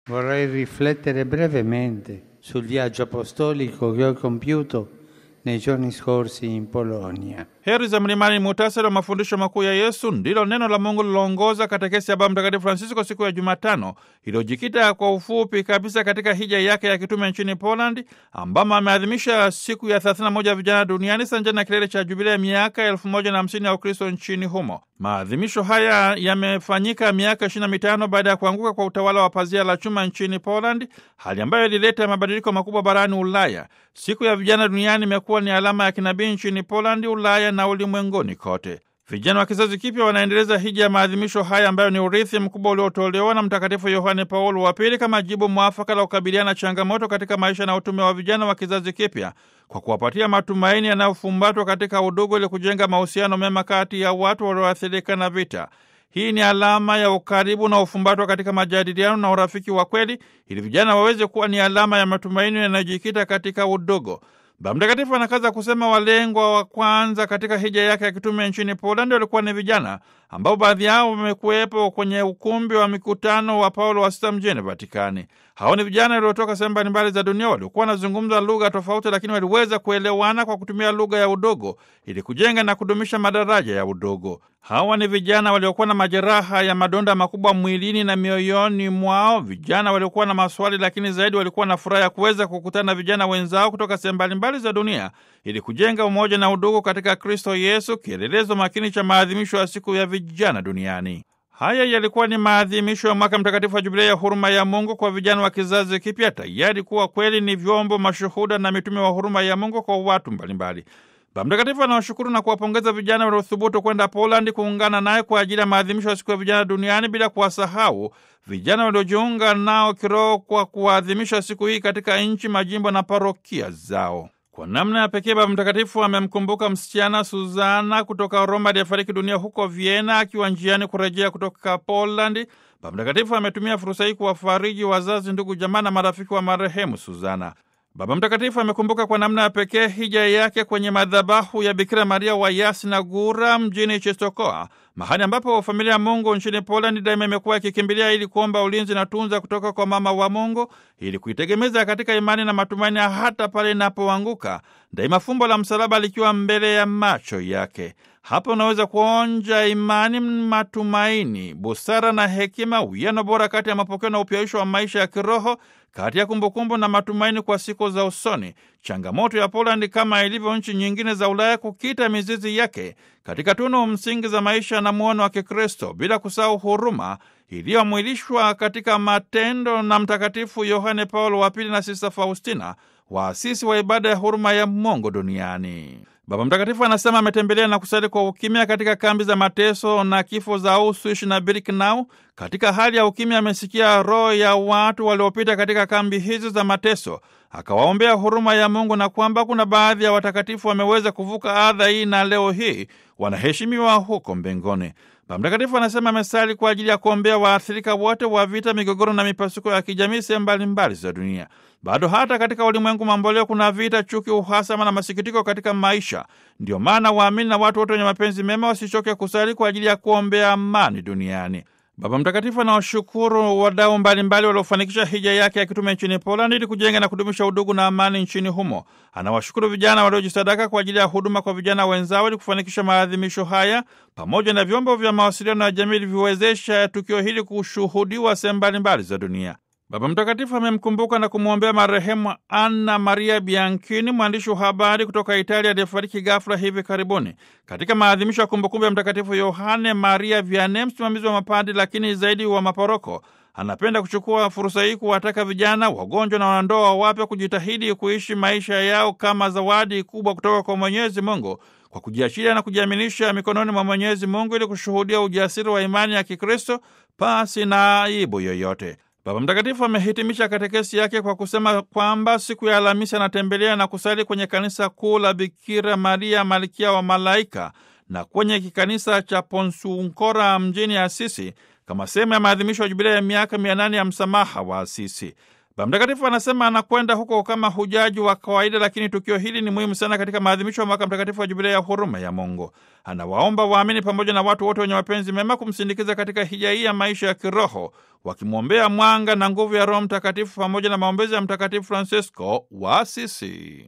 Vorrei riflettere brevemente sul viaggio apostolico che ho compiuto nei giorni scorsi in Polonia. Heri za mlimani, muhtasari wa mafundisho makuu ya Yesu ndilo neno la Mungu liloongoza katekesi ya Baba Mtakatifu Francisco siku ya Jumatano, iliyojikita kwa ufupi kabisa katika hija yake ya kitume nchini Poland, ambamo ameadhimisha siku ya 31 ya vijana duniani sanjani na kilele cha jubilei ya miaka elfu moja na hamsini ya Ukristo nchini humo. Maadhimisho haya yamefanyika miaka 25 baada ya kuanguka kwa utawala wa pazia la chuma nchini Poland, hali ambayo ilileta mabadiliko makubwa barani Ulaya. Siku ya vijana duniani imekuwa ni alama ya kinabii nchini Poland, Ulaya na ulimwenguni kote. Vijana wa kizazi kipya wanaendeleza hija ya maadhimisho haya ambayo ni urithi mkubwa uliotolewa na Mtakatifu Yohane Paulo wa Pili kama jibu mwafaka la kukabiliana na changamoto katika maisha na utume wa vijana wa kizazi kipya kwa kuwapatia matumaini yanayofumbatwa katika udugu ili kujenga mahusiano mema kati ya watu walioathirika na vita. Hii ni alama ya ukaribu na ufumbatwa katika majadiliano na urafiki wa kweli, ili vijana waweze kuwa ni alama ya matumaini yanayojikita katika udugu. Baba Mtakatifu anakaza kusema walengwa wa kwanza katika hija yake ya kitume nchini Polandi walikuwa ni vijana ambao baadhi yao wamekuwepo kwenye ukumbi wa mikutano wa Paulo wa Sita mjini Vatikani. Hao ni vijana waliotoka sehemu mbalimbali za dunia waliokuwa wanazungumza lugha tofauti, lakini waliweza kuelewana kwa kutumia lugha ya udogo ili kujenga na kudumisha madaraja ya udogo. Hawa ni vijana waliokuwa na majeraha ya madonda makubwa mwilini na mioyoni mwao, vijana waliokuwa na maswali, lakini zaidi walikuwa na furaha ya kuweza kukutana na vijana wenzao kutoka sehemu mbalimbali za dunia ili kujenga umoja na udugu katika Kristo Yesu, kielelezo makini cha maadhimisho ya siku ya vijana duniani. Haya yalikuwa ni maadhimisho ya mwaka mtakatifu wa Jubilei ya huruma ya Mungu kwa vijana wa kizazi kipya, tayari kuwa kweli ni vyombo mashuhuda na mitume wa huruma ya Mungu kwa watu mbalimbali. Baba Mtakatifu anawashukuru na kuwapongeza vijana waliothubutu kwenda Polandi kuungana naye kwa ajili ya maadhimisho ya siku ya vijana duniani, bila kuwasahau vijana waliojiunga nao kiroho kwa kuadhimisha siku hii katika nchi, majimbo na parokia zao. Kwa namna ya pekee Baba Mtakatifu amemkumbuka msichana Suzana kutoka Roma aliyefariki dunia huko Vienna akiwa njiani kurejea kutoka Polandi. Baba Mtakatifu ametumia fursa hii kuwafariji wazazi, ndugu, jamaa na marafiki wa marehemu Suzana. Baba Mtakatifu amekumbuka kwa namna ya pekee hija yake kwenye madhabahu ya Bikira Maria wa Yasna Gura mjini Czestochowa, mahali ambapo familia ya Mungu nchini Polandi daima imekuwa ikikimbilia ili kuomba ulinzi na tunza kutoka kwa mama wa Mungu, ili kuitegemeza katika imani na matumaini, hata pale inapoanguka, daima fumbo la msalaba likiwa mbele ya macho yake. Hapa unaweza kuonja imani, matumaini, busara na hekima, uwiano bora kati ya mapokeo na upyaisho wa maisha ya kiroho, kati ya kumbukumbu na matumaini kwa siku za usoni. Changamoto ya Polandi, kama ilivyo nchi nyingine za Ulaya, kukita mizizi yake katika tunu msingi za maisha na muono wa Kikristo, bila kusahau huruma iliyomwilishwa katika matendo na Mtakatifu Yohane Paulo wa Pili na Sista Faustina, waasisi wa ibada ya huruma ya Mungu duniani. Baba Mtakatifu anasema ametembelea na kusali kwa ukimya katika kambi za mateso na kifo za Auschwitz na Birkenau. Katika hali ya ukimya, amesikia roho ya watu waliopita katika kambi hizi za mateso, akawaombea huruma ya Mungu na kwamba kuna baadhi ya watakatifu wameweza kuvuka adha hii na leo hii wanaheshimiwa huko mbinguni. Baba Mtakatifu anasema amesali kwa ajili ya kuombea waathirika wote wa vita, migogoro na mipasuko ya kijamii sehemu mbalimbali za dunia. Bado hata katika ulimwengu mamboleo kuna vita, chuki, uhasama na masikitiko katika maisha. Ndio maana waamini na watu wote wenye mapenzi mema wasichoke kusali kwa ajili ya kuombea amani duniani. Baba Mtakatifu anawashukuru wadau mbalimbali waliofanikisha hija yake ya kitume nchini Poland ili kujenga na kudumisha udugu na amani nchini humo. Anawashukuru vijana waliojisadaka kwa ajili ya huduma kwa vijana wenzao ili kufanikisha maadhimisho haya, pamoja na vyombo vya mawasiliano ya jamii vilivyowezesha tukio hili kushuhudiwa sehemu mbalimbali za dunia. Baba Mtakatifu amemkumbuka na kumwombea marehemu Anna Maria Bianchini, mwandishi wa habari kutoka Italia aliyefariki ghafla hivi karibuni. Katika maadhimisho ya kumbukumbu ya Mtakatifu Yohane Maria Vianney, msimamizi wa mapadi lakini zaidi wa maporoko, anapenda kuchukua fursa hii kuwataka vijana, wagonjwa na wanandoa wapya kujitahidi kuishi maisha yao kama zawadi kubwa kutoka kwa Mwenyezi Mungu kwa kujiachilia na kujiaminisha mikononi mwa Mwenyezi Mungu ili kushuhudia ujasiri wa imani ya Kikristo pasi na aibu yoyote. Baba Mtakatifu amehitimisha katekesi yake kwa kusema kwamba siku ya Alhamisi anatembelea na kusali kwenye kanisa kuu la Bikira Maria malkia wa malaika na kwenye kikanisa cha Ponsunkora mjini Asisi kama sehemu ya maadhimisho ya jubilei ya miaka mia nane ya msamaha wa Asisi. Baba Mtakatifu anasema anakwenda huko kama hujaji wa kawaida, lakini tukio hili ni muhimu sana katika maadhimisho ya mwaka mtakatifu wa Jubilei ya huruma ya Mungu. Anawaomba waamini pamoja na watu wote wenye mapenzi mema kumsindikiza katika hija hii ya maisha ya kiroho, wakimwombea mwanga na nguvu ya Roho Mtakatifu pamoja na maombezi ya Mtakatifu Francisco wa Asisi.